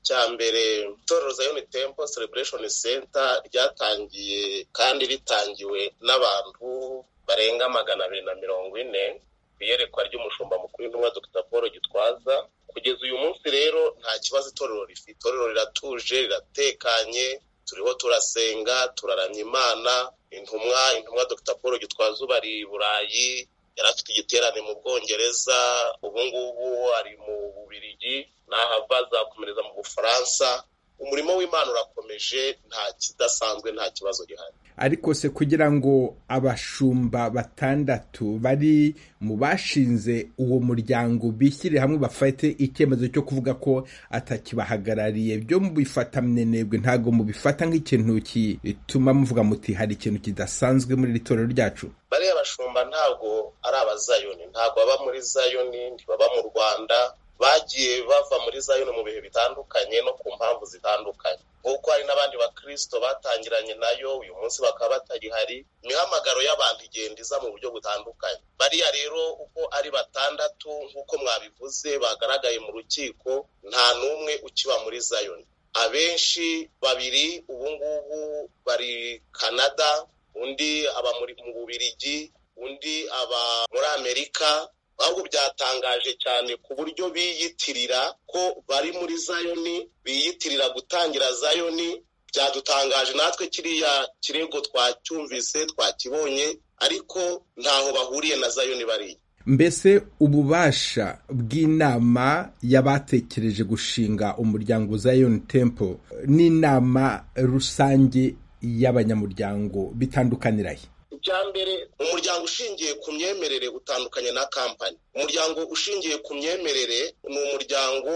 cya mbere itorero zayoni tempo celebreshoni senta ryatangiye kandi ritangiwe n'abantu barenga magana abiri na mirongo ine ku iyerekwa ry'umushumba mukuru w'intumwa dr paul gitwaza kugeza uyu munsi rero nta kibazo itorero rifite itorero riratuje riratekanye turiho turasenga turaramya imana intumwa intumwa dr paul gitwaza ubu ari i burayi yari afite igiterane mu bwongereza ubu ngubu ari mu bubirigi n'ahava azakomereza mu bufaransa umurimo w'imana urakomeje nta kidasanzwe nta kibazo gihari ariko se kugira ngo abashumba batandatu bari mu bashinze uwo muryango bishyire hamwe bafate icyemezo cyo kuvuga ko atakibahagarariye byo mubifata mwenebwe ntabwo mubifata nk'ikintu gituma muvuga muti hari ikintu kidasanzwe muri iri torero ryacu bariya bashumba ntabwo ari abazayoni ntabwo baba muri zayoni ntibaba mu rwanda bagiye bava muri zayoni mu bihe bitandukanye no ku mpamvu zitandukanye kuko hari n'abandi bakirisito batangiranye nayo uyu munsi bakaba batagihari imihamagaro y'abantu igenda iza mu buryo butandukanye bariya rero uko ari batandatu nk'uko mwabivuze bagaragaye mu rukiko nta n'umwe ukiba muri zayoni abenshi babiri ubu ngubu bari canada undi aba mu bubirigi undi aba muri amerika ahubwo byatangaje cyane ku buryo biyitirira ko bari muri zayoni biyitirira gutangira zayoni byadutangaje natwe kiriya kirego twacyumvise twakibonye ariko ntaho bahuriye na zayoni bariya mbese ububasha bw'inama y'abatekereje gushinga umuryango zayoni tempo n'inama rusange y'abanyamuryango bitandukanirahe icya mbere umuryango ushingiye ku myemerere utandukanye na kampani umuryango ushingiye ku myemerere ni umuryango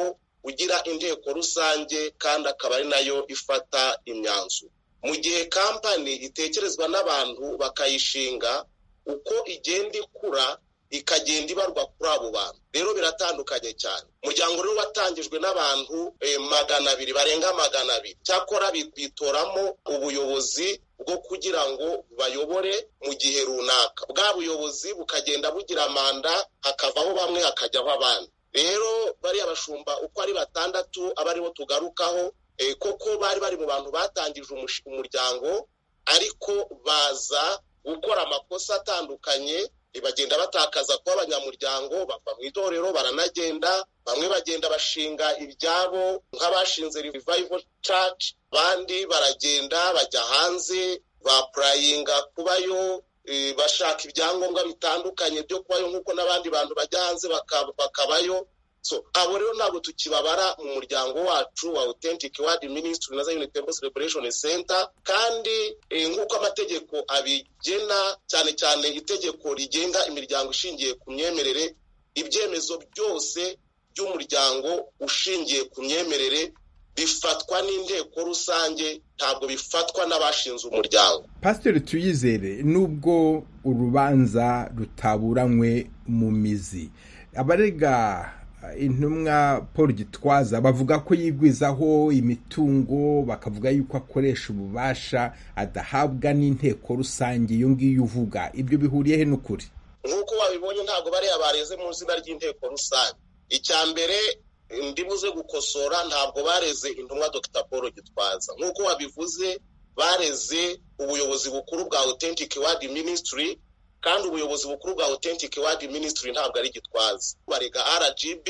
ugira inteko rusange kandi akaba ari nayo ifata imyanzuro mu gihe kampani itekerezwa n'abantu bakayishinga uko igenda ikura ikagenda ibarwa kuri abo bantu rero biratandukanye cyane umuryango rero watangijwe n'abantu magana abiri barenga magana abiri cyakora bitoramo ubuyobozi bwo kugira ngo bayobore mu gihe runaka bwa buyobozi bukagenda bugira manda hakavaho bamwe hakajyaho abandi rero bariya bashumba uko ari batandatu aba aribo tugarukaho koko bari bari mu bantu batangije umuryango ariko baza gukora amakosa atandukanye bagenda batakaza kuba abanyamuryango bava mu itorero baranagenda bamwe bagenda bashinga ibyabo nk'abashinze revival church abandi baragenda bajya hanze bapurayinga kubayo bashaka ibyangombwa bitandukanye byo kubayo nk'uko n'abandi bantu bajya hanze bakabayo abo rero ntabwo tukibabara mu muryango wacu wa authentic ward ministry na zion temple celebration center kandi nk'uko amategeko abigena cyane cyane itegeko rigenga imiryango ishingiye ku myemerere ibyemezo byose by'umuryango ushingiye ku myemerere bifatwa n'inteko rusange ntabwo bifatwa n'abashinze umuryango pasiteri tuyizere nubwo urubanza rutaburanywe mu mizi abarega intumwa paul gitwaza bavuga ko yigwizaho imitungo bakavuga yuko akoresha ububasha adahabwa n'inteko rusange iyo ngiyo uvuga ibyo bihuriyehe n'ukuri nk'uko wabibonye ntabwo bariya bareze mu izina ry'inteko rusange icya mbere buze gukosora ntabwo bareze intumwa dr paul gitwaza nk'uko wabivuze bareze ubuyobozi bukuru bwa authentic ward ministry kandi ubuyobozi bukuru bwa authentic ward ministry ntabwo ari gitwaza barega rgb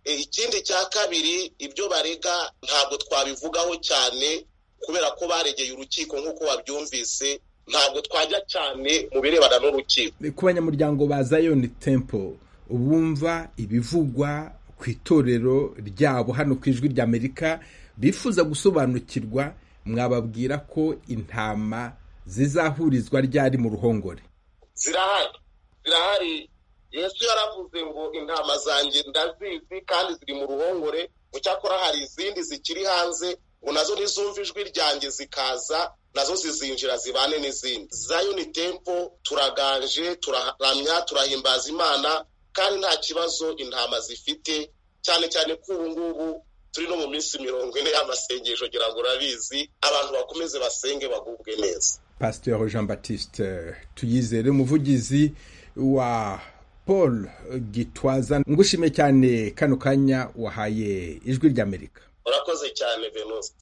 ikindi cya kabiri ibyo barega ntabwo twabivugaho cyane kubera ko baregeye urukiko nk'uko babyumvise ntabwo twajya cyane mu birebana n'urukiko ku banyamuryango ba zion temple bumva ibivugwa ku itorero ryabo hano ku ijwi ry'amerika bifuza gusobanukirwa mwababwira ko intama zizahurizwa ryari mu ruhongore zirahari zirahari yesu yaravuze ngo intama zanjye ndazizi kandi ziri mu ruhongore cyakora hari izindi zikiri hanze ngo nazo ntizumve ijwi ryanjye zikaza nazo zizinjira zibane n'izindi zayoni tempo turaganje turaramya turahimbaza imana kandi nta kibazo intama zifite cyane cyane ko ubu ngubu turi no mu minsi mirongo ine y'amasengesho ngira ngo urabizi abantu bakomeze basenge bagubwe neza pasiteri jean batiste tuyizere umuvugizi wa paul gitwaza ngushime cyane kano kanya wahaye ijwi ry'amerika urakoze cyane venusi